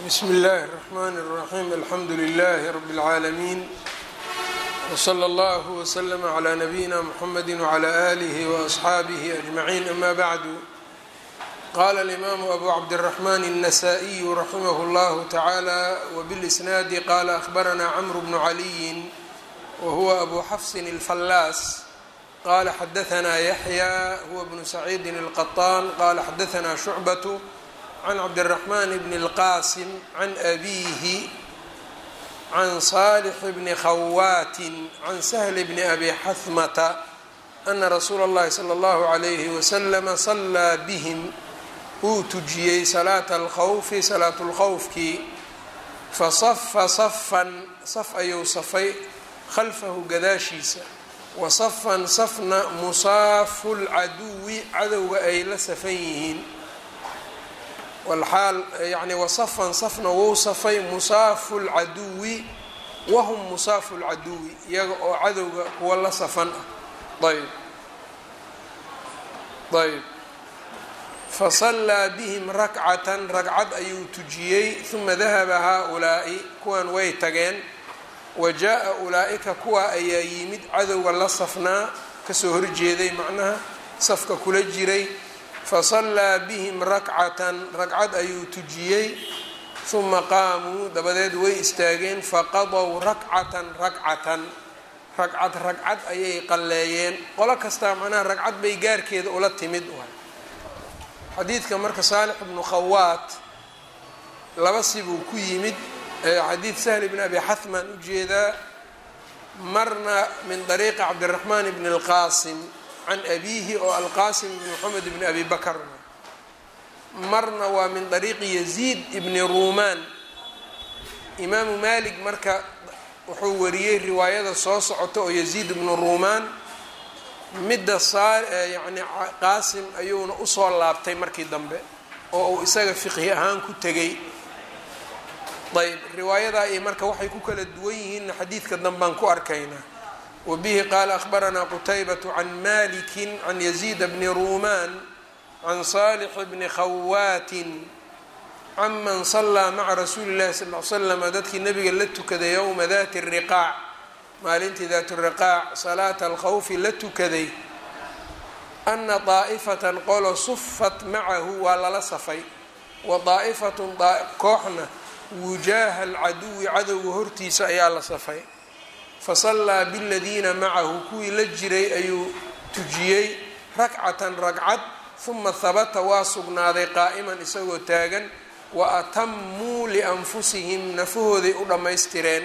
bsmi اllahi الرحmn الرaxيm alxamdu لlh rb العaalمين wslى اllه وslm عlى نbyina mحamedi وعlى آlih وأصxaabih أجmaعin ama bعdu qala الإmam abu cabdالرحmn النsائي raximh اllah taعalى wbالإsnaadi qala أخbarna cmr bn عliyi whuwa abu xfsi الflaas qala xadaثna yaحyى huwa bn سacيidi الqطاn qala xadaثna شhucbaة can cabdالرaحman bn الqasim can abihi can صالح bni khawaatin can سhl bni abi xahmata ana rasuula اllahi slى اllahu عalayhi waslama صalaa bihim wuu tujiyey salaata اlkhawfi salaat اlkhawfkii fasafa safan saf ayuu safay khalfahu gadaashiisa wasafan safna musaafu lcaduwi cadowga ay la safan yihiin walxaal yani wasafan safna wou safay musaafu lcaduwi wahum musaafu lcaduwi iyaga oo cadowga kuwa la safan ah ayb ayb fasallaa bihim rakcatan ragcad ayuu tujiyey huma dahaba haa-ulaa'i kuwan way tageen wa jaa-a ulaa-ika kuwa ayaa yimid cadowga la safnaa kasoo horjeeday macnaha safka kula jiray fasallaa bihim rakcatan ragcad ayuu tujiyey huma qaamuu dabadeed way istaageen faqadow rakcatan rakcatan ragcad ragcad ayay qalleeyeen qolo kastaa macnaha ragcad bay gaarkeeda ula timid xadiidka marka saalix bnu khawaat laba sibuu ku yimid xadiid sahl bn abi xahman ujeedaa marna min dariiqi cabdiraxmaan bni اlqaasim can abiihi oo alqaasim bn moxamed bni abi bakr marna waa min dariiqi yaziid ibni ruumaan imaamu malik marka wuxuu wariyey riwaayada soo socota oo yaziid ibnu ruumaan midda saa yani qaasim ayuuna usoo laabtay markii dambe oo uu isaga fiqhi ahaan ku tegay ayb riwaayadaa iyo marka waxay ku kala duwan yihiinna xadiidka danbaan ku arkaynaa wabihi qaala ahbaranaa qutaybatu can maliki can yaziid bni ruumaan can saalix bni khawaatin canman sallaa maca rasuuli llahi sal l slama dadkii nabiga la tukaday yowma dati riqaac maalintii daat riqaac salaata alkhawfi la tukaday ana daa'ifatan qolo sufat macahu waa lala safay wa daa'ifatun kooxna wujaaha alcaduwi cadowga hortiisa ayaa la safay fasallaa biladiina macahu kuwii la jiray ayuu tujiyey rakcatan ragcad huma habata waa sugnaaday qaa'iman isagoo taagan wa atamuu lianfusihim nafahooday u dhammaystireen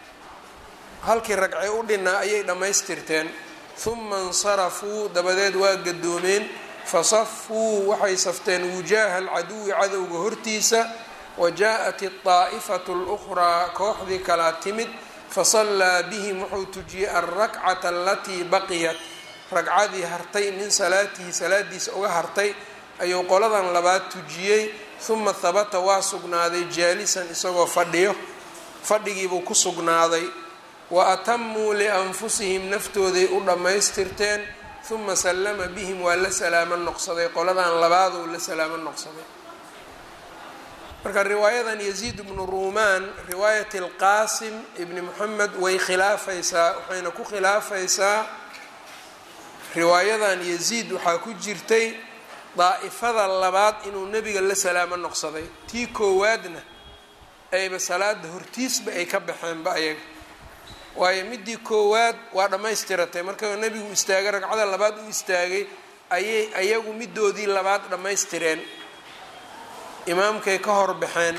halkii ragcay u dhinaa ayay dhammaystirteen huma insarafuu dabadeed waa gadoomeen fasafuu waxay safteen wujaaha alcaduwi cadowga hortiisa wa jaa-at daa'ifatu اlukhraa kooxdii kalaa timid fasallaa bihim wuxuu tujiyey alrakcata alatii baqiyat ragcadii hartay min salaatihi salaadiisa uga hartay ayuu qoladan labaad tujiyey huma habata waa sugnaaday jaalisan isagoo fadhiyo fadhigiibuu ku sugnaaday wa atamuu lianfusihim naftooday u dhammaystirteen huma sallama bihim waa la salaamo noqsaday qoladan labaaduu la salaamo noqsaday marka riwaayadan yaziid bnu ruumaan riwaayat alqaasim ibni moxamed way khilaafaysaa waxayna ku khilaafaysaa riwaayadan yaziid waxaa ku jirtay daa'ifada labaad inuu nebiga la salaamo noqsaday tii koowaadna ayba salaada hortiisba ay ka baxeenba ayaga waayo midii koowaad waa dhammaystiratay marka nebigu istaagay ragcada labaad u istaagay ayay ayagu midoodii labaad dhammaystireen imaamkay ka hor baxeen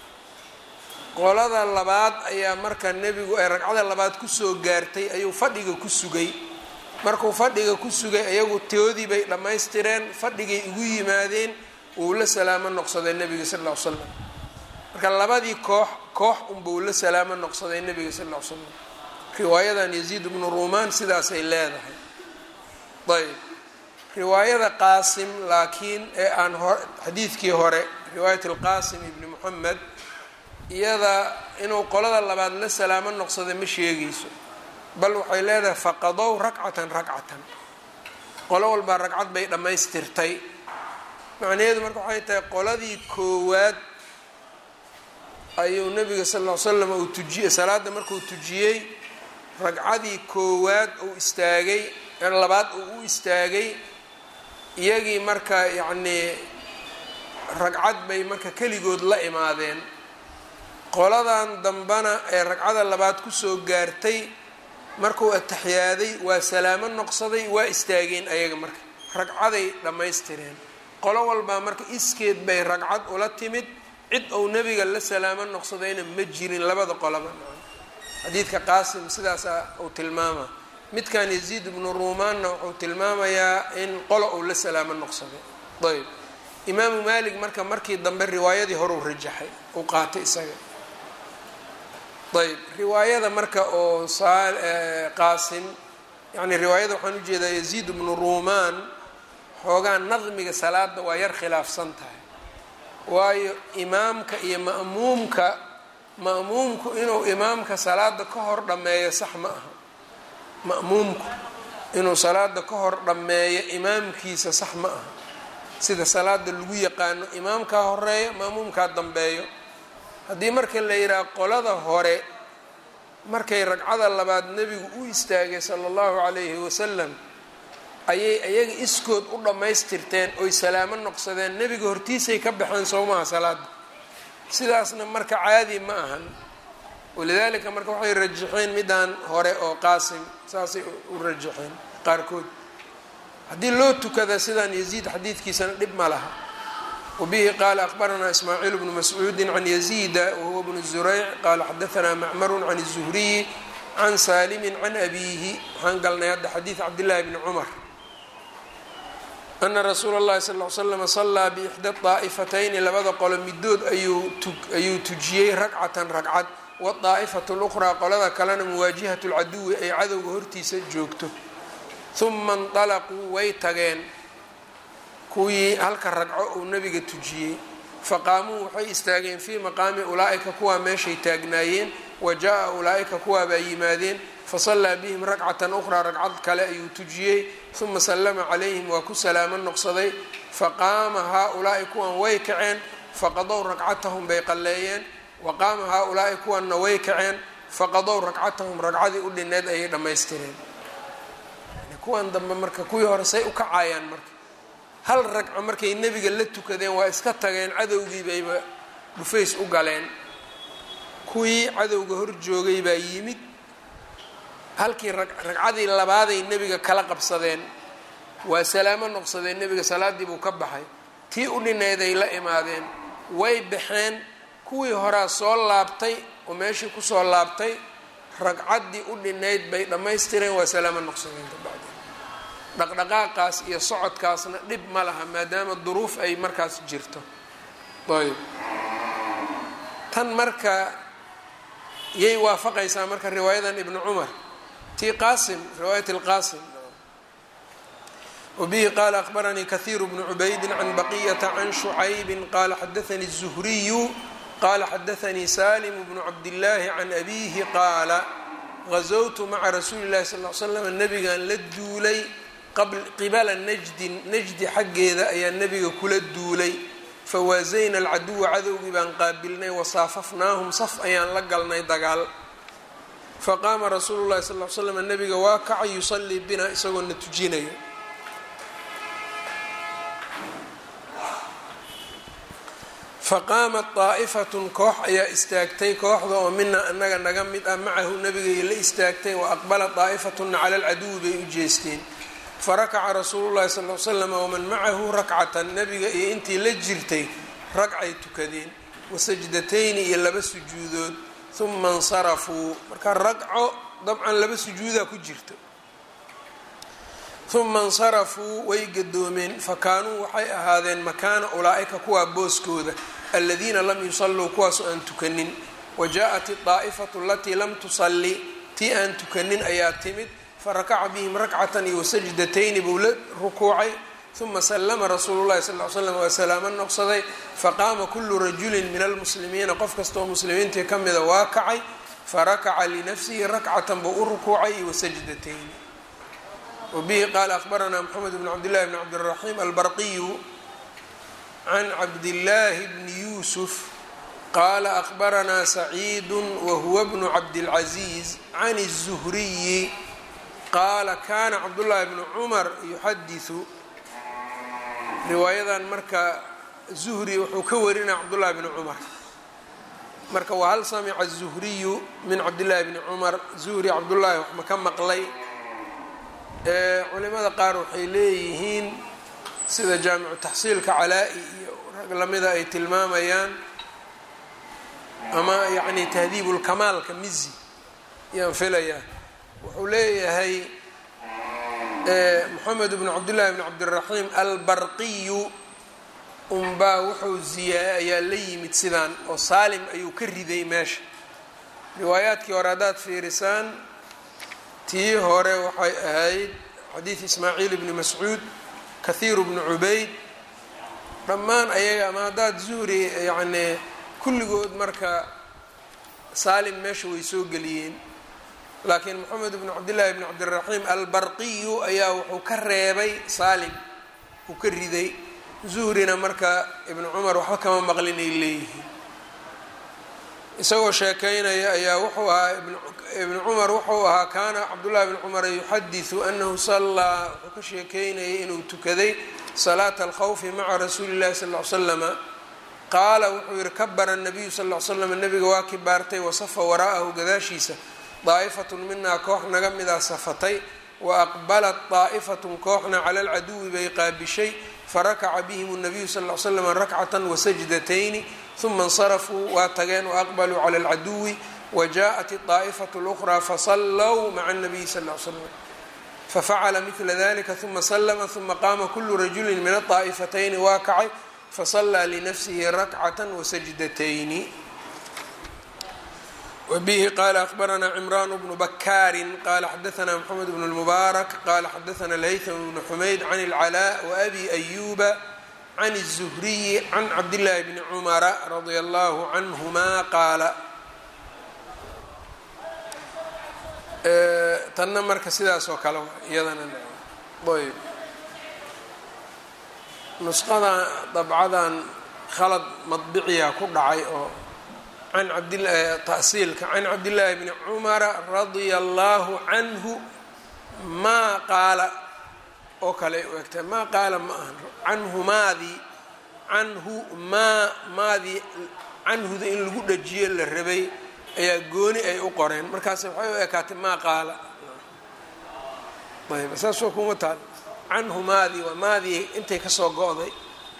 qolada labaad ayaa marka nebigu ay ragcada labaad kusoo gaartay ayuu fadhiga ku sugay markuu fadhiga ku sugay ayagu toodii bay dhammaystireen fadhigay ugu yimaadeen wuu la salaamo noqsaday nebiga sal ll ly slam marka labadii koox koox unbuu la salaamo noqsaday nebiga sal ll ly slam riwaayadan yaziid bnu ruumaan sidaasay leedahay ayb riwaayada qaasim laakiin ee aan xadiidkii hore riwaayat alqaasim ibni moxamed iyada inuu qolada labaad la salaamo noqsada ma sheegayso bal waxay leedahay faqadow rakcatan rakcatan qolo walbaa ragcad bay dhammaystirtay macnaheedu marka waxay tahay qoladii koowaad ayuu nabiga sal ll ly slam uu tujiye salaadda markuu tujiyey ragcadii koowaad uu istaagay labaad uu u istaagay iyagii marka yacnii ragcad bay marka keligood la imaadeen qoladan dambana ee ragcada labaad kusoo gaartay markuu ataxiyaaday waa salaamo noqsaday waa istaageen ayaga marka ragcaday dhammaystireen qolo walbaa marka iskeed bay ragcad ula timid cid ou nebiga la salaamo noqsadayna ma jirin labada qolaba xadiidka qaasim sidaasa uu tilmaama midkan yaziid ibnu ruumaanna wuxuu tilmaamayaa in qolo uu la salaamo noqsaday ayb imaamu maalik marka markii dambe riwaayadii horeu rajaxay uu qaatay isaga ayb riwaayada marka oo qaasim yani riwaayada waxaan ujeedaa yaziid ibnu ruumaan xoogaa nadmiga salaada waa yar khilaafsan tahay waayo imaamka iyo ma'muumka ma'muumku inuu imaamka salaada ka hor dhammeeyo sax ma aha ma'muumku inuu salaada ka hor dhammeeyo imaamkiisa sax ma aha sida salaada lagu yaqaano imaamkaa horeeyo ma'muumkaa dambeeyo haddii marka la yidhaha qolada hore markay ragcada labaad nebigu u istaagay sala allahu calayhi wasalam ayay iyaga iskood u dhammaystirteen oy salaamo noqsadeen nebiga hortiisay ka baxeen sowmaha salaada sidaasna marka caadi ma ahan walidaalika marka waxay rajaxeen midaan hore oo qaasim saasay u rajaxeen qaarkood haddii loo tukada sidaan yaziid xadiidkiisana dhib ma laha wabihi qaala akbaranaa ismaaciil bnu mascuudi can yaziida wahuwa bnu zurayc qaala xadaanaa macmaru can الzuhriyi can saalimi can abiihi waxaan galnay hadda xadiid cabdillahi bni cumar ana rasuula اllahi sal ly slama salaa biixda daa'ifatayni labada qolo midood ayuu tujiyey ragcatan ragcad wadaa'ifatu luqraa qolada kalena muwaajihatu lcaduwi ay cadowga hortiisa joogto huma inطalaquu way tageen kuwii halka ragco uu nabiga tujiyey faqaamuu waxay istaageen fii maqaami ulaa'ika kuwaa meeshay taagnaayeen wa jaa ulaa'ika kuwaabaa yimaadeen fasallaa bihim ragcatan ukhraa ragcad kale ayuu tujiyey uma sallama calayhim waa ku salaamo noqsaday faqaama haa-ulaa'i kuwan way kaceen faqadow ragcatahum bay qalleeyeen wa qaama haa-ulaa'i kuwanna way kaceen faqadow ragcatahum ragcadii u dhineed ayay dhammaystireen kuwan dambe marka kuwii hore say u kacayaan marka hal ragco markay nebiga la tukadeen waa iska tageen cadowgii bayba dhufays u galeen kuwii cadowga hor joogay baa yimid halkii ragcadii labaaday nebiga kala qabsadeen waa salaamo noqsadeen nebiga salaaddii buu ka baxay tii u dhineeday la imaadeen way baxeen kuwii horaa soo laabtay oo meeshii kusoo laabtay ragcaddii u dhineyd bay dhammaystireen waa salaamo noqsadeen kabacdi dhaqdhaqaaqaas iyo socodkaasna dhib ma laha maadaama duruuf ay markaas jirto ayb tan marka yay waafaqaysaa marka riwaayadan ibnu cumar tii qaasim riwaayat lqaasim wabihi qaala akbaranii kahiiru bnu cubaydin can baqiyata can shucaybin qaala xadaanii الzuhriyu qaala xadaanii salim bnu cabdillaahi can abiihi qaala gazowtu maca rasuuli اllahi sal l slam nabigan la duulay qibala najdin najdi xaggeeda ayaa nebiga kula duulay fawaasayna alcaduwa cadowgii baan qaabilnay wasaafafnaahum saf ayaan la galnay dagaal faqaama rasuulu llahi sal l slam nebiga waa kacay yusallii bina isagoo na tujinayo faqaamat daa'ifatun koox ayaa istaagtay kooxda oo mina anaga naga mid ah macahu nebigay la istaagtay wa aqbalat daa'ifatuna cala alcaduwi bay u jeesteen farakaca rasuulu llahi sal l slam waman macahu rakcatan nebiga iyo intii la jirtay ragcay tukadeen wasajdatayni iyo laba sujuudood uma insarafuu marka ragco dabcan laba sujuudaa ku jirto uma insarafuu way gadoomeen fakaanuu waxay ahaadeen makaana ulaa'ika kuwaa booskooda aladiina lam yusalluu kuwaasoo aan tukanin wa jaa-at idaa'ifatu alatii lam tusalli tii aan tukanin ayaa timid farakaca bihim rakcatan iyo wasajdatayni buu la rukuucay uma sallama rasuulu llahi sal l slam waa salaamo noqsaday faqaama kulu rajulin min almuslimiina qof kastaoo muslimiintii ka mida waa kacay farakaca linafsihi rakcatan buu u rukuucay iyo wasajdatayni wabihi qaala akbaranaa mxamed bn cabdillahi bn cabdiraxiim albarqiyu can cabdillaahi bni yuusuf qaala akbaranaa saciidu wahuwa bnu cabdilcaziiz can الzuhriyi qaala kana cabdullaahi bnu cumar yuxadiثu riwaayadan marka zuhri wuxuu ka warinaya cabdullahi bni cumar marka wahal samica الzuhriyu min cabdillaahi bni cumar zuhri cabdullaahi wax ma ka maqlay culimada qaar waxay leeyihiin sida jaamicu taxsiilka calaa-i iyo rag lamida ay tilmaamayaan ama yacni tahdiibulkamaalka mizi ayaan filayaa wuxuu leeyahay moxamed bnu cabdillahi bni cabdiraxiim albarqiyu unbaa wuxuu ziyaa ayaa la yimid sidaan oo saalim ayuu ka riday meesha riwaayaadkii hore haddaad fiirisaan tii hore waxay ahayd xadiid ismaaciil ibni mascuud kahiiru bnu cubayd dhammaan ayaga ama haddaad zuhri yacnii kulligood marka saalim meesha way soo geliyeen laakiin moxamed bnu cabdillaahi bni cabdiraxiim albarqiyu ayaa wuxuu ka reebay saalim uu ka riday zuhrina marka ibnu cumar waxba kama maqlin ay leeyihiin isagoo sheekaynaya ayaa wuxuu ahaa ibnu cumar wuxuu ahaa kaana cabdullahi bni cumar yuxadiثu anahu sallaa wuxuu ka sheekeynayay inuu tukaday salaata alkhawfi maca rasuuli اllahi sal ly slama qaala wuxuu yihi kabara nabiyu sal ly slam nabiga waa kibaartay wasafa waraa'ahu gadaashiisa daa'ifatun minaa koox naga midaa safatay wa aqbalat daa'ifatun kooxna cala alcaduwi bay qaabishay farakaca bihim nabiyu sal ly slam rakcatan wasajdatayni uma insarafuu waa tageen waaqbaluu cala alcaduwi wajaءat الطaa'ifatu اlأkhraa fasallow maca الnabiyi sal ly slam fafacala midla dalika uma slma uma qaama kulu rajuli min aلطaa'ifatayni waa kacay fasallaa linafsihi rakcata wasajdatayni wbihi qala akbaranaa cimran bnu bakaari qala xadaana mxamed bn اlmubaarak qala xadaana laythm bnu xumayd can اlclaa wabi ayuba can الzuhriyi can cabdillaahi bni cumara radia allahu canhuma qaala tanna marka sidaas oo kale iyadana ayb nusqadan dabcadan khalad madbiciya ku dhacay oo can abtasiilka can cabdillaahi bni cumara radia allahu canhu maa qaala oo kale u egtahay maa qaala ma ahan canhu maadii canhu maa maadii canhuda in lagu dhajiyo la rabay ayaa gooni ay u qoreen markaas waxay u ekaatay maa qaala ayb saasoo kuma taal canhu maadii waa maadii intay kasoo go-day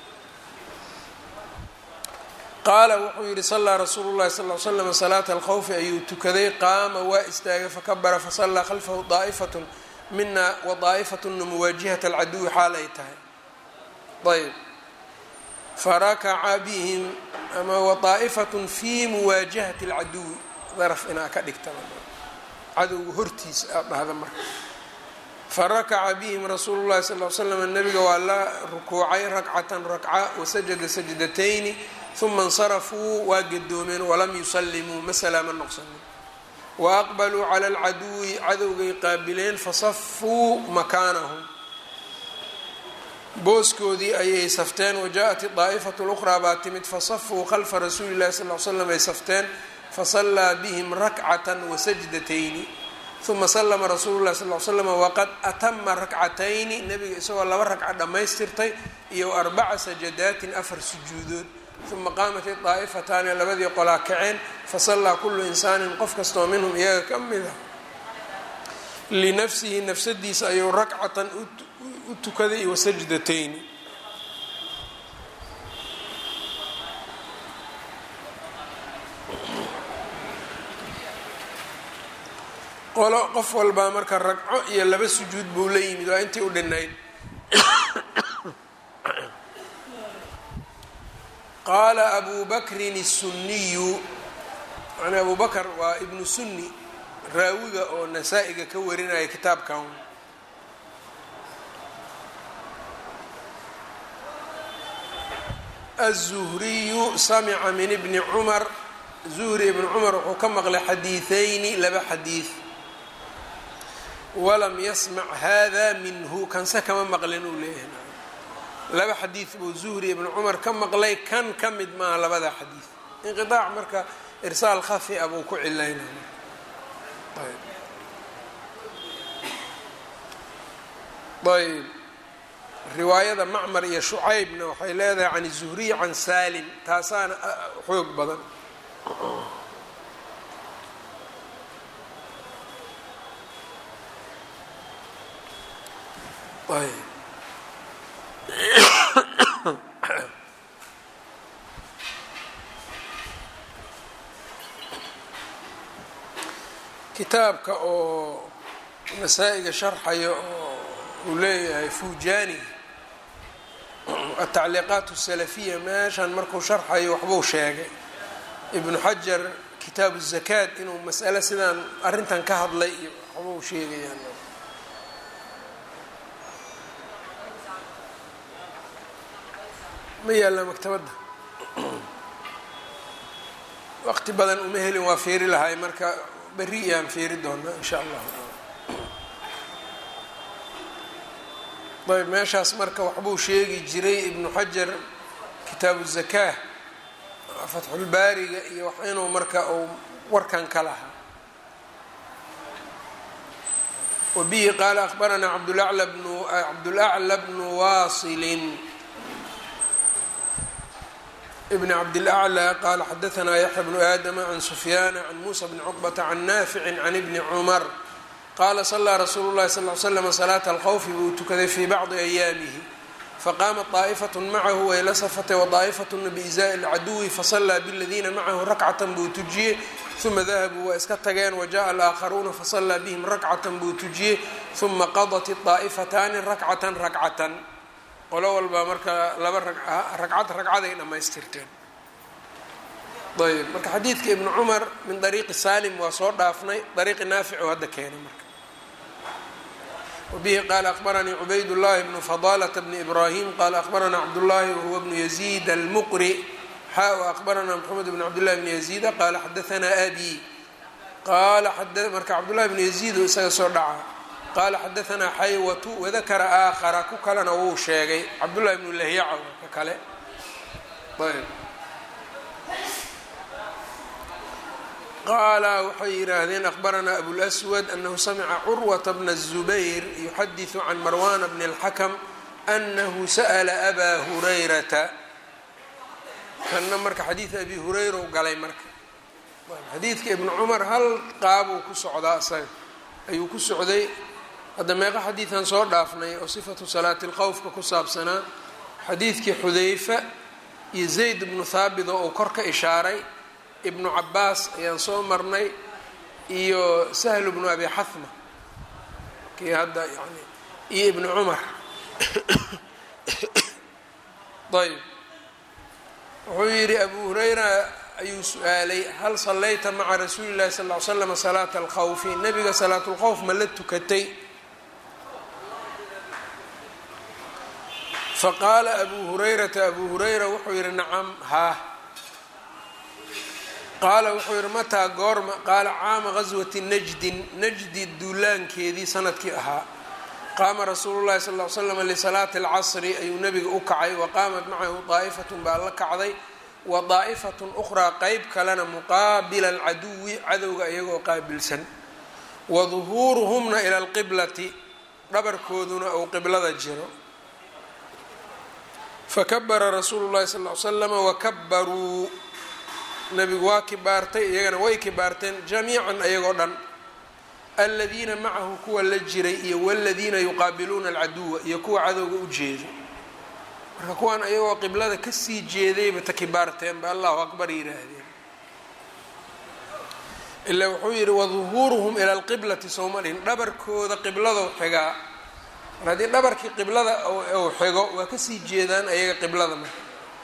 qaala wuxuu yihi sallaa rasuulu llahi sal l slam salaata alkhawfi ayuu tukaday qaama waa istaagay fakabara fasallaa khalfahu daa'ifatun mina wa daa'ifatuna muwaajihat alcaduwi xaal ay tahay ayb farakaca bihim ama wa daa'ifatun fii muwaajahati alcaduwi daraf inaa ka dhigta cadowga hortiisa aad dhahda marka farakaca bihim rasuulu llahi sal l slam nabiga waa la rukuucay rakcatan rakca wasajada sajdatayni uma insarafuu waa gadoomeen walam yusallimuu ma salaama noqsanin wa aqbaluu cala alcaduwi cadowgay qaabileen fasafuu makaanahum booskoodii ayay safteen wajaءat daa'ifatu lukhraa baa timid fasafuu khalfa rasuuli llahi sal l slam ay safteen fasallaa bihim rakcatan wasajdatayni uma slma rasuulu lahi sal l slm waqad atama rakcatayni nabiga isagoo laba ragca dhammaystirtay iyo arbaca sajadaatin afar sujuudood uma qaamat idaa'ifataani labadii qolaa kaceen fasallaa kulu insaanin qof kastoo minhum iyaga ka mida linafsihi nafsadiisa ayuu rakcatan u tukaday wasajdatayni qolo qof walbaa marka ragco iyo laba sujuud buu la yimid waa intii u dhinayd qaala abu bakrin الsuniyu yani abu bakr waa ibnu sunni raawiga oo nasaa-iga ka warinaya kitaabkan الzuhriyu samca min bni cumar zuhri ibn cumar wuxuu ka maqlay xadiiثayni laba xadiid walam yasmac hada minhu kanse kama maqlin uu leeyahay laba xadiid buu zuhri ibnu cumar ka maqlay kan ka mid maaha labada xadiid inqiaac marka irsaal khafi a buu ku cilaynaya ayb riwaayada macmar iyo shucaybna waxay leedahay can zuhriy can salim taasaana xoog badan ayb kitaabka oo nasaa-iga sharxaya oo uu leeyahay fujani atacliiqaat الsalafiya meeshan markuu sharxayo waxbuu sheegay ibnu xajar kitaabu zakaad inuu mas'ale sidaan arrintan ka hadlay iyo waxbuu sheegayaan ma yaalla maktabadda waqti badan uma helin waa fiiri lahay marka berri iyaan fiiri doonaa in sha allah ayb meeshaas marka waxbuu sheegi jiray ibnu xajar kitaabu zakaa fatxulbaariga iyo wax inuu marka uu warkan ka lahaa wabihi qaala akhbaranaa cabdulacla bnu cabdulacla bnu waasilin bn cabdilaclى qaala xadaanaa yaxya bnu aadama can sufyaana can muusa bni cuqbata can naaficin can ibni cumar qaala salaa rasuulu llahi sal l slm salaata alkhawfi buu tukaday fii bacdi ayaamihi faqaamat طaa'ifaة macahu way la safatay waطaa'ifatuna biizaaءi اlcaduwi fasalaa bladiina macahu rakcatan buu tujiyey uma dahabuu waa iska tageen wajaءa alaakharuuna fasalaa bihim rakcatan buu tujiyey uma qadat الطaa'ifataani rakcatan rakcatan qolo walbaa marka laba ragcad ragcaday dhammaystirteen ayb marka xadiidka ibnu cumar min dariiqi salim waa soo dhaafnay dariiqi naafic oo hadda keenay marka wabihi qaala akhbaranii cubayd llahi bnu fadalata bni ibrahim qaala akhbaranaa cabdullahi wahuwa bnu yaziid almuqri xa w akhbaranaa maxamed bn cabdillahi bni yaziida qaala xadaanaa abi qaala marka cabdullahi bnu yaziid oo isaga soo dhaca qaala xadaanaa xaywatu wadakara aakhara ku kalena wuu sheegay cabdullahi bnu lahyaca ka kale ayb qaala waxay yidhaahdeen akhbaranaa abulswad anahu samica curwata bna الzubayr yuxadiثu can marwana bni اlxakm anahu sa'la abaa hurayrata kanna marka xadiida abi hurayra u galay marka xadiidka ibnu cumar hal qaabuu ku socdaa isaga ayuu ku socday hadda meeqa xadiidan soo dhaafnay oo sifatu salaati اlqowfka ku saabsanaa xadiidkii xudayfa iyo zayd bnu haabit oo uu kor ka ishaaray ibnu cabaas ayaan soo marnay iyo sahlu bnu abi xahma kii hadda yani iyo ibnu cumar ayb wuxuu yidhi abu hurayra ayuu su-aalay hal sallayta maca rasuuli llahi sal ly slam salaata alkhawfi nabiga salaatulkhawf ma la tukatay faqaala abu hurayrata abu hurayra wuxuu yidhi nacam haa qaala wuxuu yidhi mataa goorma qaala caama gaswati najdin najdi duulaankeedii sanadkii ahaa qaama rasuulu llahi sal ly slam lisalaati alcasri ayuu nebiga u kacay wa qaamat macahu daa'ifatun baa la kacday wa daa'ifatun ukhraa qeyb kalena muqaabila alcaduwi cadowga iyagoo qaabilsan wa duhuuruhumna ila alqiblati dhabarkooduna uu qiblada jiro fakabara rasuulu llahi sal l slama wakabaruu nebigu waa kibaartay iyagana way kibaarteen jamiican ayagoo dhan aladiina macahu kuwa la jiray iyo waladiina yuqaabiluuna alcaduwa iyo kuwa cadowga u jeedo marka kuwan ayagoo qiblada kasii jeedayba ta kibaarteen ba allahu akbar yidhaahdeen ila wuxuu yidhi waduhuuruhum ila alqiblati sowma dhihin dhabarkooda qibladou xigaa mar haddii dhabarkii qiblada uu xigo waa kasii jeedaan ayaga qiblada marka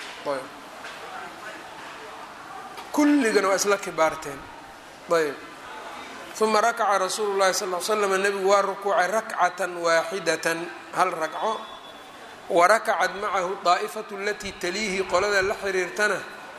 kulligana waa isla kibaarteen ayb uma rakaca rasuulu llahi sal l slam nebigu waa rukuucay rakcatan waaxidatan hal ragco wa rakacat macahu daa'ifatu alatii taliihi qolada la xiriirtana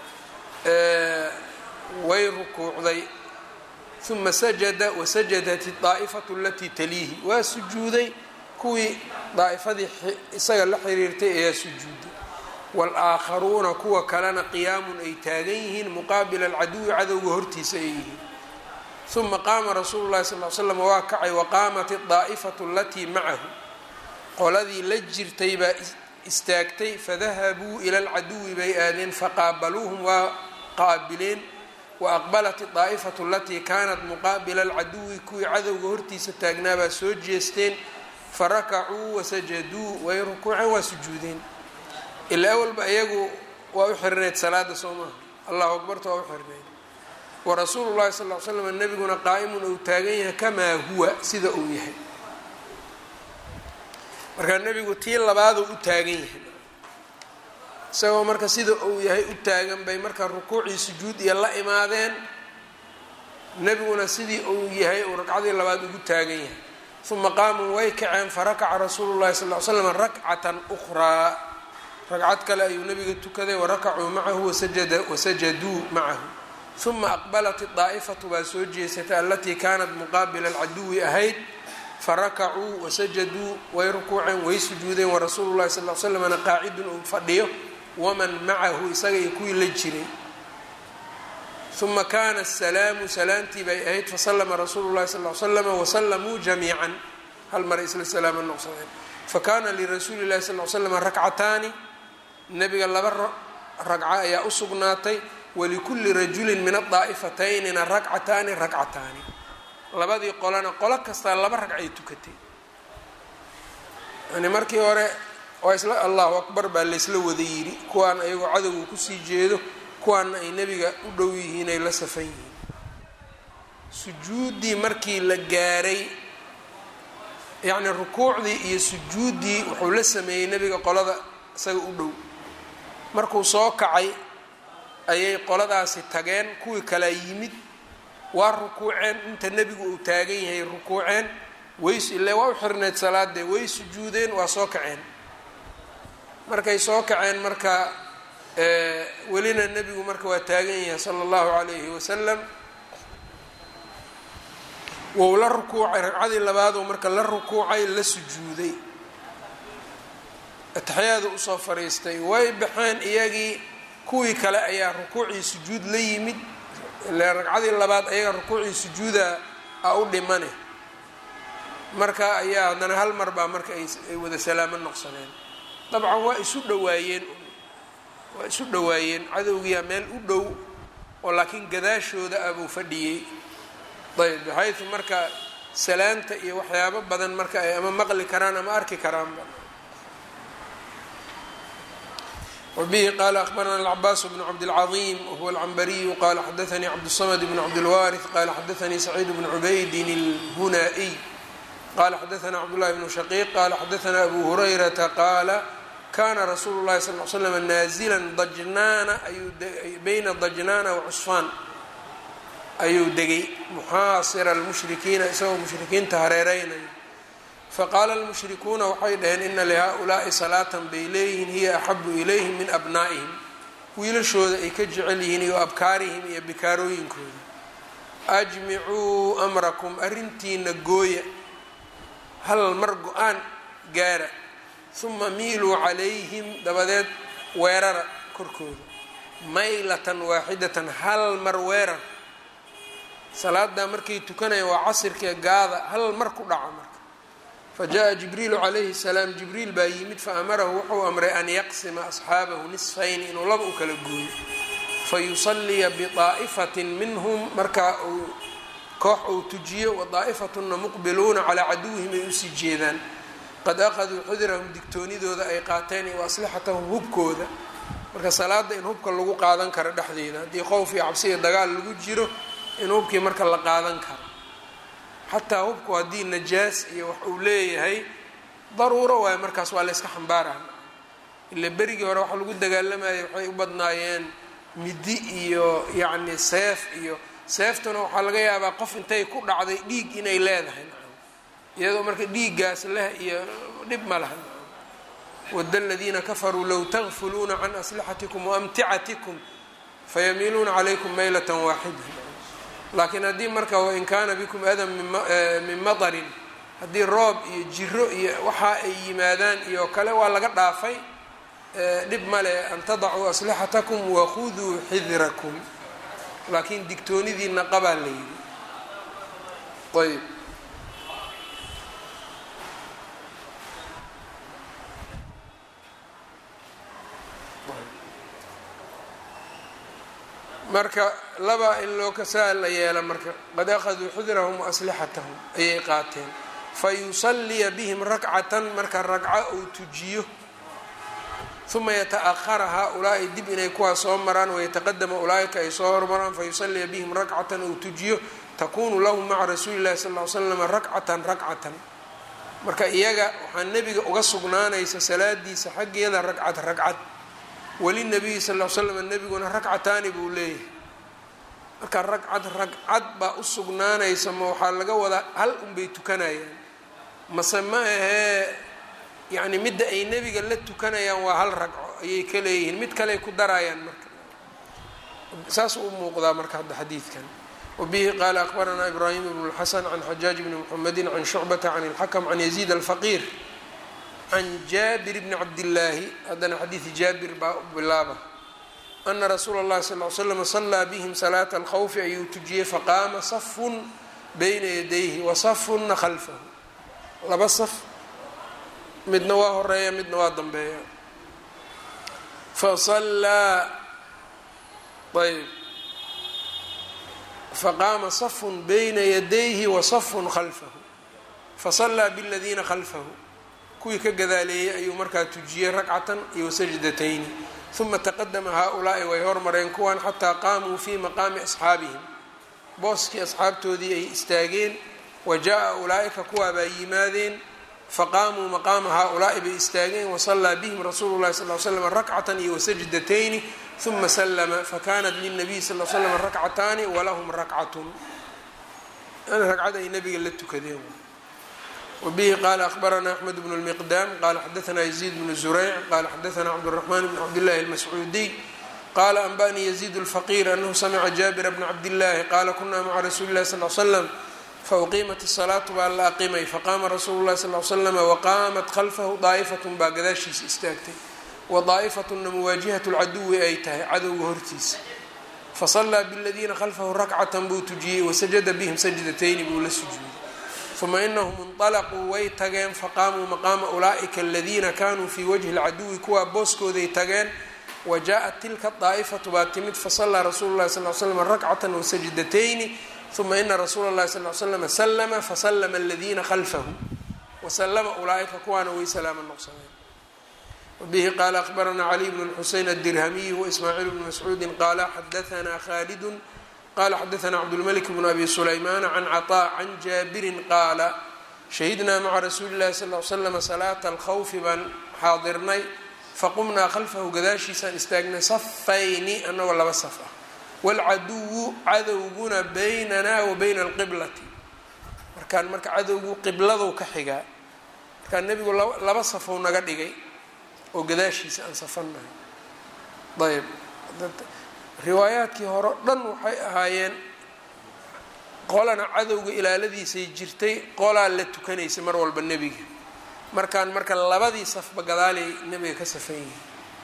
way rukuucday uma sajada wasajadat daa'ifatu alatii taliihi waa sujuuday kuwii daa'ifadii isaga la xiriirtay ayaa sujuuday wal-aakharuuna kuwa kalena qiyaamun ay taagan yihiin muqaabila alcaduwi cadowga hortiisa ay yihiin uma qaama rasuulu llahi sal l slam waa kacay waqaamat daa'ifatu alatii macahu qoladii la jirtay baa istaagtay fadahabuu ila alcaduwi bay aadeen faqaabaluuhum waa qaabileen waaqbalat daa'ifatu alatii kaanat muqaabila alcaduwi kuwii cadowga hortiisa taagnaabaa soo jeesteen farakacuu wasajaduu way rukuuceen waa sujuudeen ilaa awalba iyagu waa u xirineyd salaada soo maha allahu akbarta waa u xirineyd warasuulu llahi sal l slam nebiguna qaa'imun uu taagan yahay kamaa huwa sida uu yahay markaa nebigu tii labaaduu u taagan yahay isagoo marka sida uu yahay u taagan bay marka rukuucii sujuud iyo la imaadeen nebiguna sidii uu yahay uu ragcadii labaad ugu taagan yahay uma qaamuu way kaceen farakaca rasuulu llahi sal l slam rakcatan ukhraa ragcad kale ayuu nebiga tukaday warakacuu macahu wasajaduu macahu uma aqbalat daa'ifatu baa soo jeesatay alatii kaanat muqaabila alcaduwi ahayd farakacuu wasajaduu way rukuuceen way sujuudeen warasuulu llahi sal l slamna qaacidun uu fadhiyo waman macahu isaga iyo kuwii la jiray uma kaana asalaamu salaamtii bay ahayd fasalama rasuulu llahi sal l slama wasalamuu jamiican hal mar isla salaama noqsadeen fakana lirasuuli llahi sal l slama rakcataani nebiga laba ragco ayaa u sugnaatay walikulli rajulin min adaa'ifatayni rakcataani rakcataani labadii qolana qolo kastaa laba ragcay tukatay yani markii hore waa isla allahu akbar baa laysla wada yidhi kuwaan ayagoo cadowga kusii jeedo kuwaana ay nebiga u dhow yihiin ay la safan yihiin sujuuddii markii la gaaray yacni rukuucdii iyo sujuuddii wuxuu la sameeyey nebiga qolada isaga u dhow markuu soo kacay ayay qoladaasi tageen kuwii kalaa yimid waa rukuuceen inta nebigu uu taagan yahay rukuuceen ways ile waa u xirneyd salaadee way sujuudeen waa soo kaceen markay soo kaceen marka welina nebigu marka waa taagan yahay sala allahu calayhi wasalam wou la rukuucay ragcadii labaadoo marka la rukuucay la sujuuday ataxyaada usoo fariistay way baxeen iyagii kuwii kale ayaa rukuucii sujuud la yimid ile ragcadii labaad ayaga rukuucii sujuuda a u dhimane marka ayaa haddana hal mar baa marka ay wada salaamo noqsadeen dabcan waa isu dhawaayeen waa isu dhawaayeen cadowgiyaa meel u dhow oo laakiin gadaashooda abuu fadhiyey ayb baxaytu marka salaanta iyo waxyaabo badan marka ay ama maqli karaan ama arki karaanba wbihi qala akhbarana alcabaas bnu cabdilcaظim wahuwa alcambariyu qala xadaanii cabdالsamd bn cabdilwaariث qala xadaanii saciid bn cubaydin اlhunaa-iy qala xadaana cabdاllahi bnu shaqiiq qala xadaana abu hurayrata qaala kana rasuulu اlahi sal l slm naazila dajnaana bayna dajnaana wacusfaan ayuu degay muxaasira almushrikiina isagoo mushrikiinta hareereynayo faqaala almushrikuuna waxay dhaheen ina lihaa-ulaai salaatan bay leeyihiin hiya axabu ilayhim min abnaa'ihim wiilashooda ay ka jecel yihiin iyo abkaarihim iyo bikaarooyinkooda ajmicuu amrakum arrintiina gooya hal mar go-aan gaara huma miiluu calayhim dabadeed weerara korkooda maylatan waaxidatan hal mar weerar salaadaa markay tukanayaan waa casirkee gaada hal mar ku dhaca marka fa jaa jibriilu calayhi salaam jibriil baa yimid fa amarahu wuxuu amray an yaqsima asxaabahu nisfayni inuu laba u kala gooyo fa yusalliya bidaa'ifatin minhum markaa uu koox uu tujiyo wa daa'ifatunna muqbiluuna calaa caduwihim ay usii jeedaan qad aqaduu xudirahum digtoonidooda ay qaateen iyo aslixatahum hubkooda marka salaada in hubka lagu qaadan karo dhexdeeda haddii qowf iyo cabsi iyo dagaal lagu jiro in hubkii marka la qaadan karo xataa hubku haddii najaas iyo wax uu leeyahay daruuro waayo markaas waa la yska xambaarah ila berigii hore waxa lagu dagaalamayay waxay u badnaayeen midi iyo yacni seef iyo seeftuna waxaa laga yaabaa qof intay ku dhacday dhiig inay leedahay iyadoo marka dhiiggaas leh iyo dhib ma laha wada aladiina kafaruu low tagfuluuna can aslixatikum waamticatikum fayamiiluuna calaykum maylatan waaxida laakiin haddii marka wain kaana bikum adan min matarin haddii roob iyo jiro iyo waxa ay yimaadaan iyo kale waa laga dhaafay dhib male an tadacuu aslixatakum wakhuduu xidrakum laakiin digtoonidiina qabaa la yidhi ayb marka laba in loo kasaa la yeela marka qad akhaduu xudrahum waaslixatahum ayay qaateen fayusaliya bihim rakcatan marka ragco uu tujiyo uma yataأhara haa-ulaa'i dib inay kuwaas soo maraan wayataqadama ulaaika ay soo hormaraan fayusaliya bihim rakcatan uu tujiyo takunu lahum maca rasuuli llahi sal ly slam rakcatan rakcatan marka iyaga waxaa nebiga uga sugnaanaysa salaadiisa xaggeeda ragcad ragcad walinabiyi sal l slam nebiguna ragcataani buu leeyahay marka ragcad ragcad baa u sugnaanaysa ma waxaa laga wadaa hal unbay tukanayaan mase ma ahee yacni midda ay nebiga la tukanayaan waa hal ragco ayay ka leeyihiin mid kaley ku darayaan marka saas u muuqdaa marka hadda xadiidkan wabihi qaala akbaranaa ibraahim ibn اlxasan can xajaaj bni mxamedi can shucbata can اlxakm can yaziid alfaqiir can jaabir bni cabdillaahi haddana xadiidi jaabir baa bilaaba ana rasuula اllahi sal l slam salaa bihim salaata alkhawfi ayuu tujiyey faqaama safun bayna yadayhi wa safunna khalfahu laba saf midna waa horeeya midna waa dambeeya fasallaa ayb faqaama safun bayna yadayhi wa safun khalfahu fasallaa biladiina khalfahu kuwii ka gadaaleeyey ayuu markaa tujiyey ragcatan iyo sajdatayni uma taqadama haa-ulaa'i way hormareen kuwan xataa qaamuu fii maqaami asxaabihim booskii asxaabtoodii ay istaageen wa jaa-a ulaa'ika kuwaabaa yimaadeen faqaamuu maqaama haa-ulaa'i bay istaageen wasallaa bihim rasuulu llahi sal l slam rakcatan iyo wasajdatayni uma slma fakanat lilnabiy sal l slam rakcataani walahum rakcatun ragcad ay nabiga la tukadeen wbihi qala akhbarana axmed bnu lmiqdaam qala xadaana yaziid bnu zurayc qala xadaana cabdالraxman bn cabdillahi almascuudiy qala anba'nii yaziid اlfaqir anahu samica jaabira bna cabdillahi qala kuna maca rasuuli اlahi sal l slam fauqiimat الsalaatu baa la aqimay faqaama rasuulu lahi sal l slama waqaamat khalfahu daa'ifatun baa gadaashiisa istaagtay wadaa'ifatuna muwaajihat lcaduwi ay tahay cadowga hortiisa fasallaa biladiina khalfahu rakcatan buu tujiyey wasajada bihim sajdatayni buu la sujuuday uma inahum inطalaquu way tageen faqaamuu maqaama ulaa'ika aladiina kanuu fii wajhi اlcaduwi kuwaa booskooday tageen wa jaaءat tilka daa'ifatu baa timid fasallaa rasuulu lahi sal l slam rakcatan wasajdatayni uma ina rasuula اllahi sal l slama slma faslma aladiina khalfahu waslama ulaa'ika kuwaana way salaama noqsadeen wbihi qaala akhbarana caliy bn xuseyn adirhamiy waismaaciil bni mascuudi qaala xadaana khalidu qala xadaana cabdulmalik bn abi sulaymaana can caطaa can jaabirin qaala shahidnaa maca rasuuli llahi sal l slama salaata alkhawfi baan xaadirnay faqumnaa khalfahu gadaashiisaan istaagnay safayni anagoo laba saf ah waalcaduwu cadowguna baynana wa bayna alqiblati markaan marka cadowgu qibladow ka xigaa markaan nebigu laba safow naga dhigay oo gadaashiisa aan safannahay ayb riwaayaadkii hore o dhan waxay ahaayeen qolana cadowga ilaaladiisay jirtay qolaa la tukanaysay mar walba nebiga markaan marka labadii safba gadaalay nebiga ka safan yihin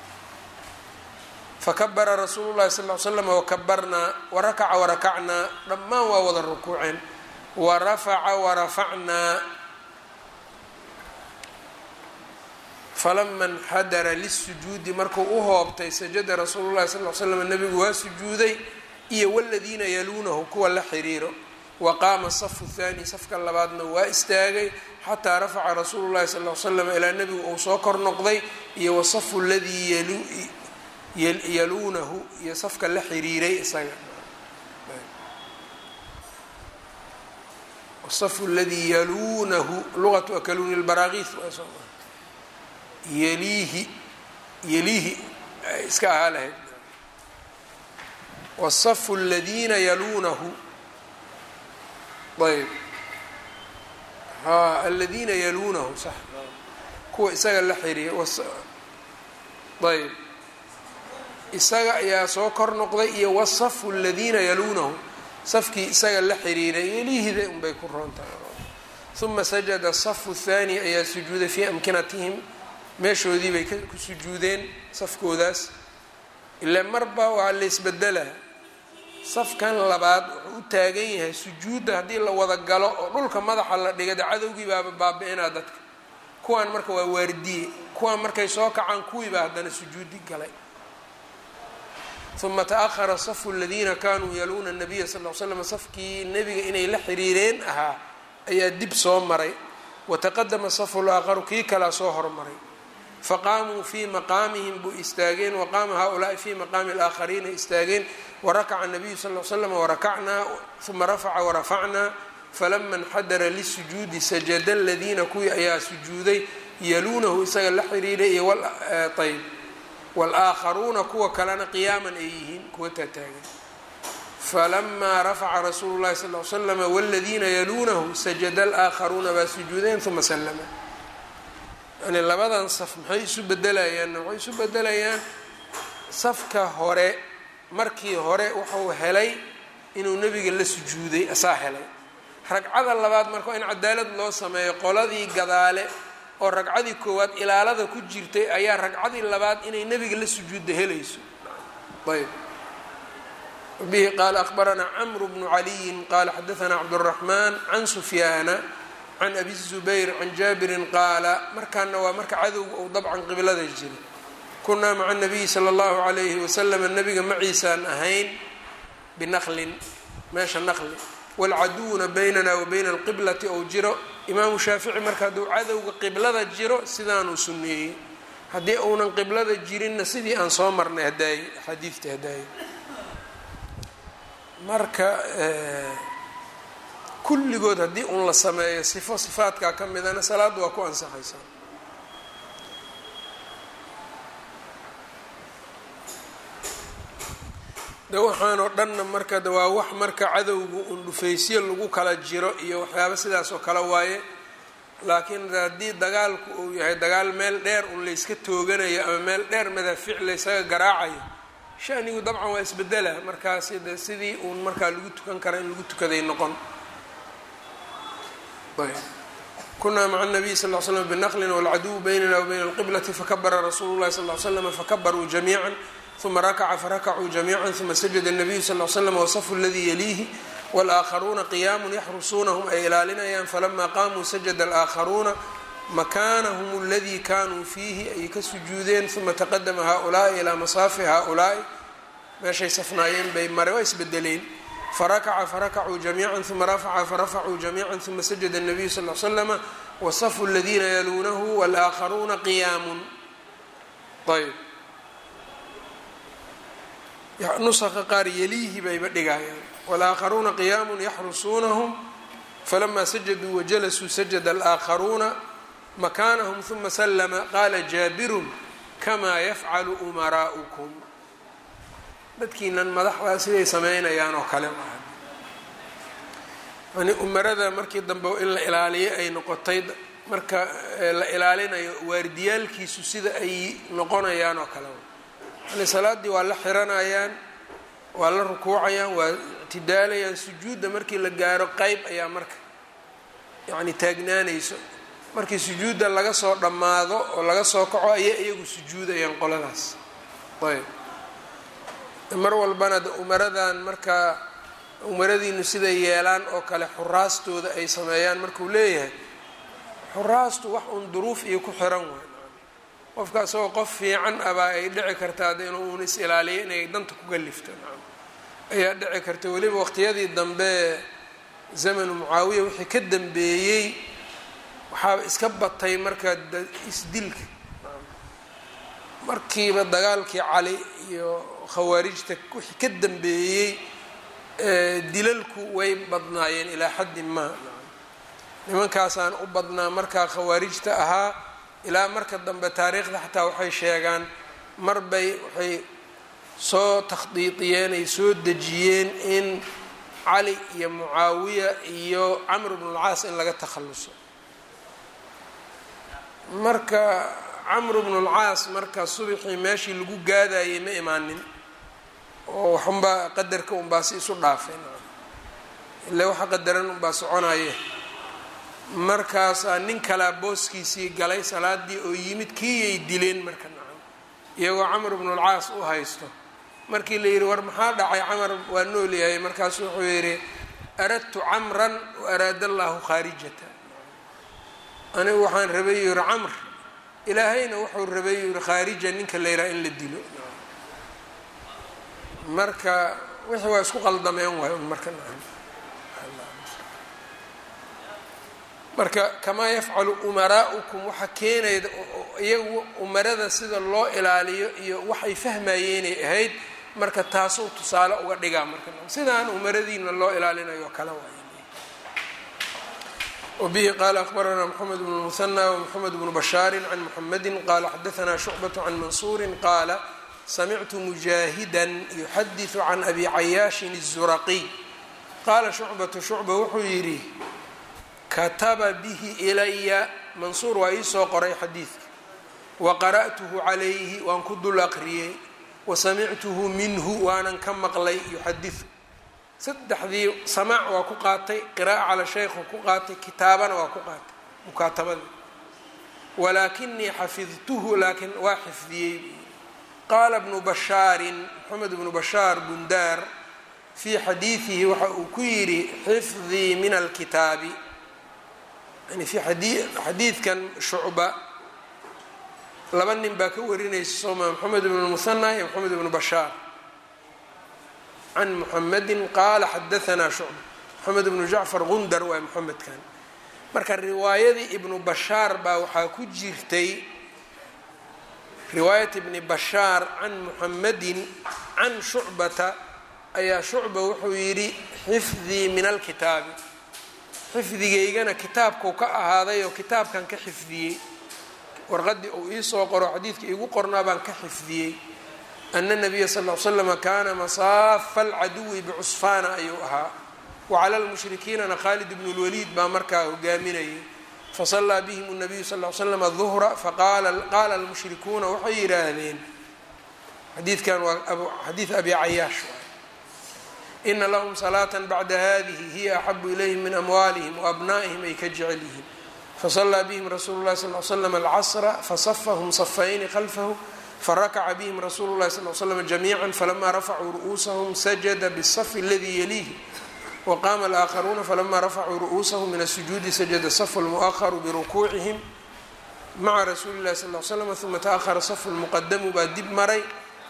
fakabara rasuulu llahi sal l slam wakabarnaa warakaca warakacnaa dhammaan waa wada rukuuceen warafaca warafacnaa falama nxadara lisujuudi markuu u hoobtay sajada rasuulu llahi sal l slam nebigu waa sujuuday iyo waladiina yaluunahu kuwa la xiriiro wa qaama safu thaani safka labaadna waa istaagay xataa rafaca rasuulu llahi sal l slam ilaa nebigu uu soo kor noqday iyo wasafu ladii yaluunahu iyo safka la xiriiray isaga wasafu ladii yaluunahu luqatu akaluuni lbaraakiis yeliihi yeliihi iska ahaa lahayd wasafu aladiina yaluunahu ayb ha aladiina yaluunahu sax kuwa isaga la xiriya ayb isaga ayaa soo kor noqday iyo wasafu aladiina yaluunahu safkii isaga la xiriiray yeliihida unbay ku roontahay uma sajada asafu thaani ayaa sujuuday fii amkinatihim meeshoodii bay ku sujuudeen safkoodaas ilaa marba waa la isbedela safkan labaad wuxuu u taagan yahay sujuudda haddii la wada galo oo dhulka madaxa la dhiga de cadowgii baaba baabi-inaa dadka kuwaan marka waa waardiye kuwaan markay soo kacaan kuwiibaa haddana sujuudi galay uma taahara safu aladiina kanuu yaluuna nabiya sal l slam safkii nebiga inay la xiriireen ahaa ayaa dib soo maray wataqadama safu laakharu kii kalaa soo hormaray faqaamuu fii maqaamihim buu istaageen waqaama haulaai fii maqaami alaakhariina istaageen warakaca nabiyu sal l slam warakacnaa uma rafaca warafacnaa falama nxadara lisujuudi sajada aladiina kuwii ayaa sujuuday yaluunahu isaga la xiriiray iyo ayb wاlaakharuuna kuwa kalena qiyaaman ay yihiin kuwa taataagan falamaa rafaca rasuulu llahi sal l slama wاladiina yaluunahu sajada alaakharuuna baa sujuudeen uma slama yani labadan saf maxay isu bedelayaan waxay isu bedelayaan safka hore markii hore wuxuu helay inuu nebiga la sujuuday asaa helay ragcada labaad marka in cadaalad loo sameeyo qoladii gadaale oo ragcadii koowaad ilaalada ku jirtay ayaa ragcadii labaad inay nebiga la sujuudda helayso ayb bihi qaala akhbaranaa camru bnu caliyin qaala xadaanaa cabduraxmaan can sufyaana can abi zubayr can jaabirin qaala markaana waa marka cadowga uu dabcan qiblada jira kunaa maca nabiyi sala allahu calayhi wasalama nabiga maciisaan ahayn binaqlin meesha naqli waalcaduwuna baynana wa bayna alqiblati ou jiro imaamu shaafici marka hadduu cadowga qiblada jiro sidaanuu sunneeyey haddii uunan qiblada jirinna sidii aan soo marnay hadaaye axaadiidta hadaaye marka kulligood haddii uun la sameeyo sifo sifaadkaa ka midana salaadda waa ku ansaxaysaa de waxaan oo dhanna marka de waa wax marka cadowga un dhufaysyo lagu kala jiro iyo waxyaaba sidaas oo kale waaye laakiin haddii dagaalku uu yahay dagaal meel dheer un layska tooganayo ama meel dheer madaafiic laysaga garaacayo shanigu dabcan waa isbedela markaasi de sidii uun markaa lagu tukan kara in lagu tukaday noqon kunaa maca nabiy sal l slam binaqlin walcaduwu baynana wa bayna alqiblati fakabara rasuulu llahi sal l slam fakabaruu jamiica uma rakaca farakacuu jamiica uma sajada الnabiyu sal l slam wasafu اladii yaliihi wاlaakharuuna qiyaamun yaxrusuunahum ay ilaalinayaan falama qaamuu sajada alaaakharuuna makaanahum اladii kanuu fiihi ay ka sujuudeen uma taqadama haؤulaai ilaa masaafi haؤulaai meeshay safnaayeen bay mare waa isbedeleen farakaca farakacuu jamiica uma rafaca farafacuu jamiica uma sajada الnabiyu sal l slama wasafu اladiina yaluunahu wاlaakharuuna qiyaamun ayb nusaqa qaar yaliihi bayba dhigayaan walaakharuuna qiyaamun yaxrusuunahum falamaa sajaduu wajalasuu sajada alaakharuuna makaanahum uma slama qaala jaabirun kamaa yafcalu umaraa'ukum dadkiinan madaxdaa siday sameynayaan oo kale yani umarada markii dambe in la ilaaliyo ay noqotay marka la ilaalinayo waardiyaalkiisu sida ay noqonayaan oo kale yani salaaddii waa la xiranayaan waa la rukuucayaan waa ictidaalayaan sujuudda markii la gaaro qeyb ayaa marka yacni taagnaanayso markii sujuudda laga soo dhammaado oo laga soo kaco ayay iyagu sujuudayaan qoladaas ayb mar walbana de umaradan markaa umaradiinu siday yeelaan oo kale xuraastooda ay sameeyaan markuu leeyahay xuraastu wax uun duruuf iyo ku xiran waay qofka isagoo qof fiican abaa ay dhici kartaa de inuu uun is ilaaliyo inay danta ku galifto ayaa dhici karta weliba waqtiyadii dambe zamanu mucaawiya wixii ka dambeeyey waxaaba iska batay marka isdilka markiiba dagaalkii cali iyo khawaarijta wixii ka dambeeyey dilalku way badnaayeen ilaa xaddin maa nimankaasaan u badnaa markaa khawaarijta ahaa ilaa marka dambe taariikhda xataa waxay sheegaan mar bay waxay soo takhdiidiyeen ay soo dejiyeen in cali iyo mucaawiya iyo camr bnulcaas in laga takhalluso marka camr bnulcaas marka subixii meeshii lagu gaadayay ma imaanin oo waxunbaa qadarka unbaa si isu dhaafeen ila waxa qadaran unbaa soconaye markaasaa nin kalaa booskiisii galay salaadii oo yimid kiiyay dileen marka nacam iyagoo camr bnulcaas u haysto markii la yidhi war maxaa dhacay camar waa nool yahay markaasu wuxuu yidhi aradtu camran wa araada allahu khaarijata anigu waxaan rabay yiri camr ilaahayna wuxuu rabay yiri khaarija ninka la yidhaha in la dilo marka wixii waa isku qaldameen waay un marka nacam marka kamaa yafcalu umaraa'ukum waxa keenayda iyagu umarada sida loo ilaaliyo iyo waxay fahmayeenay ahayd marka taasuu tusaale uga dhigaa marka sidaan umaradiina loo ilaalinayo kale waay wbihi qaala akbaranaa mxamed bn muhanى wmxamed bnu bashaari can muxamedi qaala xadaanaa shucbaة can mansuuri qaala samictu mujaahida yuxadiثu can abi cayaashin الzuraqiy qaala shucbatu shucba wuxuu yidhi kataba bihi ilaya mansuur waa iisoo qoray xadiidka waqara'tuhu calayhi waan ku dul aqriyey wasamictuhu minhu waanan ka maqlay yuxadiثu saddexdii samaac waa ku qaatay qiraa'a cala shaykhu ku qaatay kitaabana waa ku qaatay mukaatabadii walaakinii xafidtuhu laakiin waa xifdiyey qaala bnu bashaarin moxamed bnu bashaar bundaar fii xadiidihi waxa uu ku yidhi xifdii min alkitaabi yani fi xadiidkan shucba laba nin baa ka warinaysa sooma moxamed bnu muhanaa iyo moxamed bnu bashaar can muxamedi qaala xadaanaa shucba moxamed bnu jacfar gundar waa moxamedkan marka riwaayadii ibnu bashaar baa waxaa ku jirtay riwaayat ibni bashaar can muxamedin can shucbata ayaa shucba wuxuu yidhi xifdii min alkitaabi xifdigaygana kitaabkuu ka ahaaday oo kitaabkan ka xifdiyey warqadii uu iisoo qoro xadiidka iigu qornaa baan ka xifdiyey ana nabiya sal l slama kaana masaafa alcaduwi bicusfaana ayuu ahaa wacala lmushrikiinana khaalid bnu lwaliid baa markaa hogaaminayay fasallaa bihim nabiyu sal l slam duhra faqaala almushrikuuna waxay yidhaahdeen xadiidkan waa xadiid abi cayaash ina lahum salaata bacda hadihi hiya axabu ilayhim min amwaalihim waabna'ihim ay ka jecel yihiin fasallaa bihim rasuulu lahi sal l slam alcasra fasafahum safayni khalfahu farakaca bihim rasuulu lahi sal l slam jamiica falama rafacuu ru'uusahum sajada bالsafi اladii yaliihi waqaama alaakharuuna falama rafacuu ru'uusahum min asujuudi sajada safu lmu'aharu birukuucihim maca rasuuli lahi sal l slam uma taahara safu lmuqadamu baa dib maray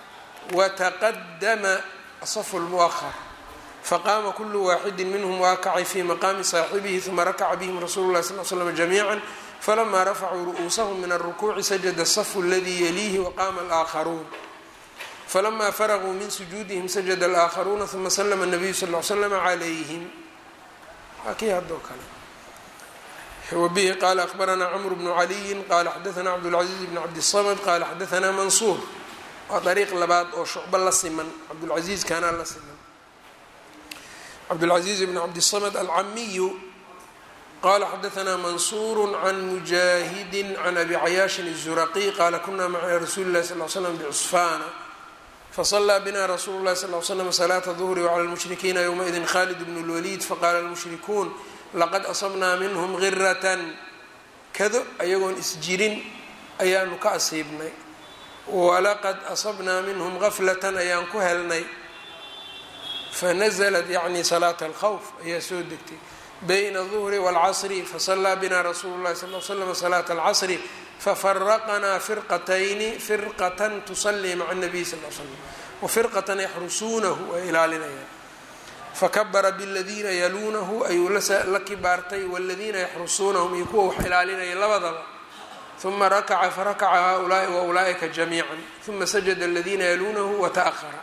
wataqadama safu lmu'ahar faqaama kulu waaxidi minhm waakacay fi maqaami saaxibihi uma rakaca bihim rasuulu lahi sal slam jamiica falama rafacuu ru'uusahum min alrukuuci sajada asafu aladii yaliihi waqaama alaakharuun falama faraguu min sujuudihim sajada alaakharuuna uma slama nabiyu sal l slama calayhim waa kii haddoo kale wabihi qaala akhbaranaa cmr bnu caliyin qaala xadaanaa cabdاlcaziiz bn cabdiلsamd qaala xadaanaa mansuur waa dariiq labaad oo shucbo la siman cabdulcaziiz kaanaa la siman cabdاlcaziiz bn cabdiلsamd alcamiyu qala xadaanaa mansuuru can mujaahidi can abi cayaashin الzuraqiy qaala kuna maca rasuuli lahi sal l slam bcusfaana faصlaa bina rasuulu lahi sal l slm salaata duhri wclى lmushrikiina ywmaidin khalid bn اlwaliid faqaala lmushrikuun laqad asabnaa minhm giratan kado ayagoon isjirin ayaanu ka asiibnay walaqad asabnaa minhm gaflatan ayaan ku helnay fanazlat yacni salaata alkhawf ayaa soo degtay bayna duhri wاlcasri fasalaa bina rasuulu lahi sal l slam salaata alcasri fafaraqnaa firqatayni firqatan tusalii maca nabiy sal l slam wafirqatan yaxrusuunahu ay ilaalinayaan fakabara bladiina yaluunahu ayuu la kibaartay wladiina yaxrusuunahum iyo kuwa wax ilaalinaya labadaba uma rakaca farakaca haulaai wa ulaaئika jamiica uma sajada aladiina yaluunahu wata'ahara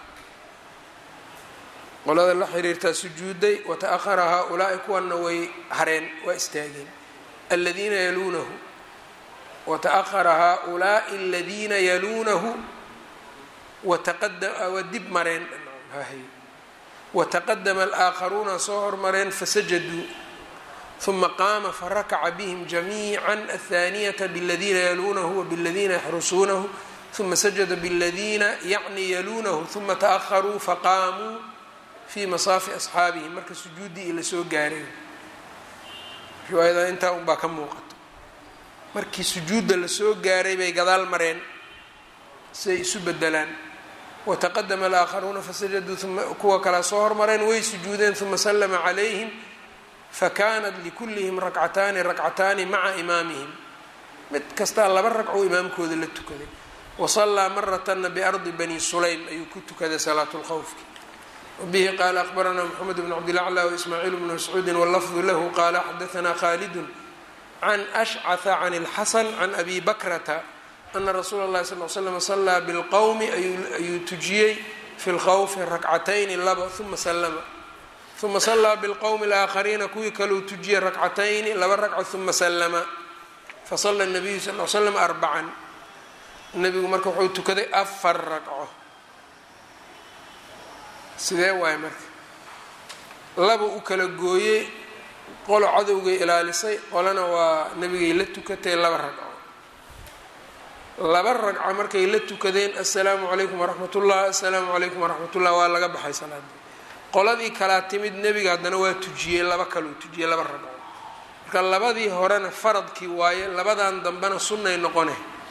qolada la xiriirtaa sujuuday wata'ahara haa-ulaa'i kuwana way hareen waa istaageen aladiina yaluunahu wata'ahara haa-ulaa'i aladiina yaluunahu waa dib mareen wataqadama alaakharuuna soo hormareen fasajaduu uma qaama farakaca bihim jamiica athaaniyata bladiina yaluunahu wabladiina yaxrusuunahu uma sajada bladiina yacni yaluunahu uma ta'aharuu faqaamuu fii masaafi asxaabihim marka sujuuddii ila soo gaareen riwaayada intaa unbaa ka muuqato markii sujuudda lasoo gaaray bay gadaal mareen siay isu bedelaan wataqadama alaakharuuna fasajaduu uma kuwa kalea soo hormareen way sujuudeen uma sallama calayhim fakanat likullihim rakcataani rakcataani maca imaamihim mid kastaa laba ragcoo imaamkooda la tukaday wasallaa maratana biardi bani sulaym ayuu ku tukaday salaatu lkhawfki wabihi qaala aqbaranaa moxamed bn cabdilacla waismaaciil bnu mascuudin wallafdu lahu qaala xadaanaa khaalidun can ashcaha can اlxasan can abi bakrata ana rasuula اllahi sal l slam salaa bilqowmi ayuu tujiyey fi lkhawfi rakcatayni laba uma salama uma salaa bilqowmi alaakhariina kuwii kaleu tujiyey rakcatayni laba ragco uma salama fasala nabiyu sal l slam arbacan nebigu marka wuxuu tukaday afar ragco sidee waaye marka laba u kala gooyey qolo cadowgay ilaalisay qolana waa nebigay la tukatay laba ragco laba ragco markay la tukadeen assalaamu calaykum waraxmat ullah assalaamu calaykum waraxmat ullah waa laga baxay salaadii qoladii kalaa timid nebiga haddana waa tujiyey laba kaluu tujiyey laba ragco marka labadii horena faradkii waaye labadan dambena sunnay noqone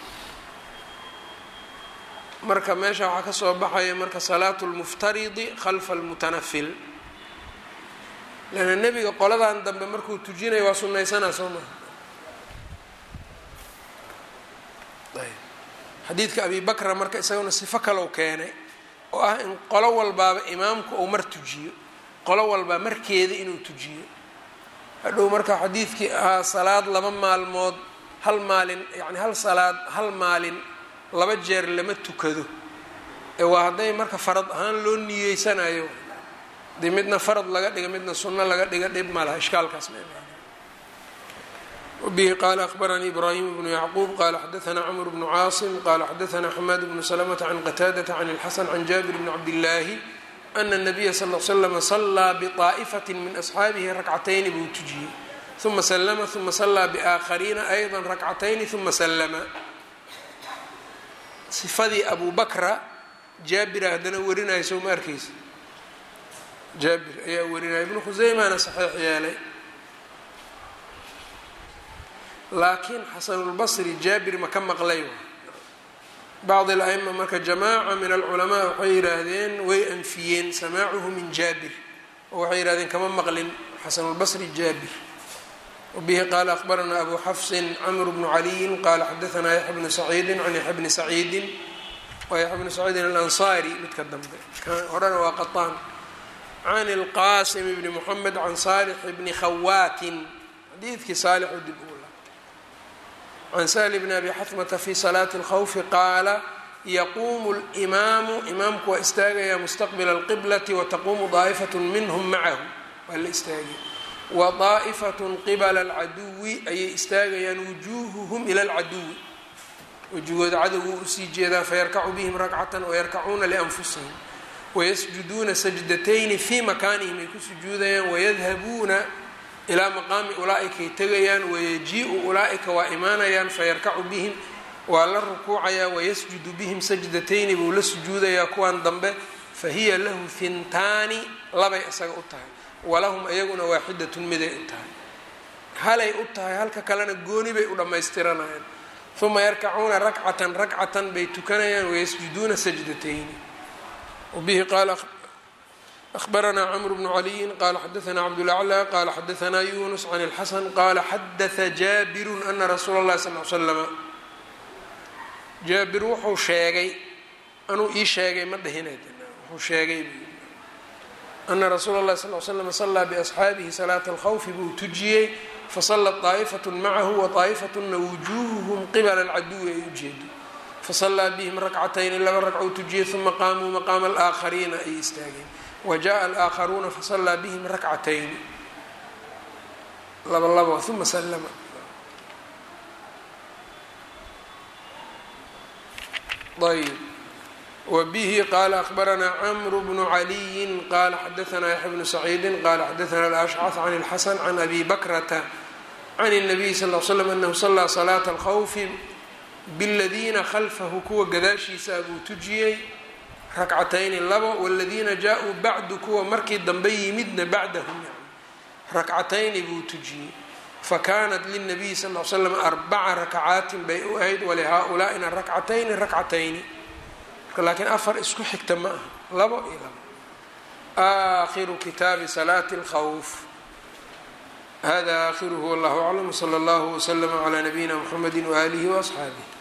marka meesha waxaa kasoo baxaya marka salaatu lmuftaridi khalfa almutanafil leanna nebiga qoladan dambe markuu tujinayo waa sunnaysanaa soo maha xadiidka abi bakra marka isaguna sifo kalow keenay oo ah in qolo walbaaba imaamku uu mar tujiyo qolo walbaa markeeda inuu tujiyo hadhow marka xadiidkii ahaa salaad laba maalmood hal maalin yacni hal salaad hal maalin laba jeer lama tukado ee waa hadday marka farad ahaan loo niyeysanayo dee midna farad laga dhiga midna sunno laga dhiga dhib ma laha ishkaalkaas ma imaana wabihi qaala akhbaranii ibraahim bnu yacquub qaala xadaanaa camr bnu caasim qaala xadaanaa xamaad bnu salamata can qataadata can ilxasan can jaabir bni cabdillaahi ana nabiya sal l slama salaa biطaa'ifati min asxaabihi rakcatayni buu tujiyey uma slama uma salaa biaakhariina ayda rakcatayni uma slama sifadii abu bakra jaabira haddana warinaya soo ma arkeysa jaabir ayaa warinaya ibnu khuseymana saxiix yeelay laakiin xasanulbasri jaabir ma ka maqlay bacd al-aima marka jamaaca min alculamaa waxay yidhaahdeen way anfiyeen samaacuhu min jaabir oo waxay yihahdeen kama maqlin xasanulbasri jaabir wbihi qaala akhbaranaa abu xafsin camr bnu caliyin qaala xadaanaa yaxya bnu saciidin can yaxya bni saciidin waa yaxya bni saciidin alansaari midka dambe horena waa qaطaan can ilqaasim bni moxamed can saalix bni khawaatin xadiidkii saalixu dib ugu laabtay can sahli bni abi xatmata fi salaati اlkhawfi qaala yaquumu اlimaamu imaamku waa istaagayaa mustaqbila اlqiblati wataquumu daa'ifat minhm macahu waa la istaagay wadaa'ifatun qibala alcaduwi ayay istaagayaan wujuuhuhum ila alcaduwi wejigooda cadowgu usii jeedaan fayarkacu bihim rakcatan wayarkacuuna lianfusihim wayasjuduuna sajdatayni fii makaanihim ay ku sujuudayaan wayadhabuuna ilaa maqaami ulaa'ikay tegayaan wayajii-u ulaa'ika waa imaanayaan fayarkacu bihim waa la rukuucayaa wayasjudu bihim sajdatayni buu la sujuudayaa kuwan dambe fahiya lahu hintaani labay isaga u tahay walahum iyaguna waaxidatun miday u tahay halay u tahay halka kalena gooni bay u dhammaystiranayaan uma yarkacuuna rakcatan rakcatan bay tukanayaan wayasjuduuna sajdatayni wabihi qaala ahbaranaa camr bnu caliyin qaala xadaanaa cabdulaclى qaala xadaanaa yunus can اlxasan qaala xadaثa jaabiru ana rasuula اllahi sal l slama jaabir wuxuu sheegay anuu ii sheegay ma dhihinay wuxuu sheegay ana rasuula اllahi sal l slm salaa biasxaabihi salaata alkhawfi buu tujiyey fasalat طaa'ifaة macahu waطaa'ifatuna wujuuhuhum qibala alcaduwi ay ujeedo fasalaa bihim rakcatayni laba ragcou tujiyey uma qaamuu maqaama alaakhariina ay istaageen wajaءa alaaakharuuna fasalaa bihim rakcatayni laba laba uma slma ayb wbihi qaala ahbaranaa cmru bnu caliyin qaala xadaanaa yaxya bnu saciidi qaala xadaanaa alashcaf can اlxasan can abi bakrata can الnabiy sal l slam anahu salaa salaata alkhawfi bladiina khalfahu kuwa gadaashiisa buu tujiyey rakcatayni labo wladiina jaa-uu bacdu kuwa markii dambe yimidna bacdahum rakcatayni buu tujiyey fakanat lilnabiyi sal l slam arbaca rakcaatin bay u ahayd walihaaulaa'ina rakcatayni rakcatayni marka laakiin afar isku xigta ma aha labo iyo labo aakhiru kitaabi salaati اlkhawf hada aakhiruhu wallahu aclam wsala allahu wslama calaa nabiyina mxamedi waaalihi waasxaabih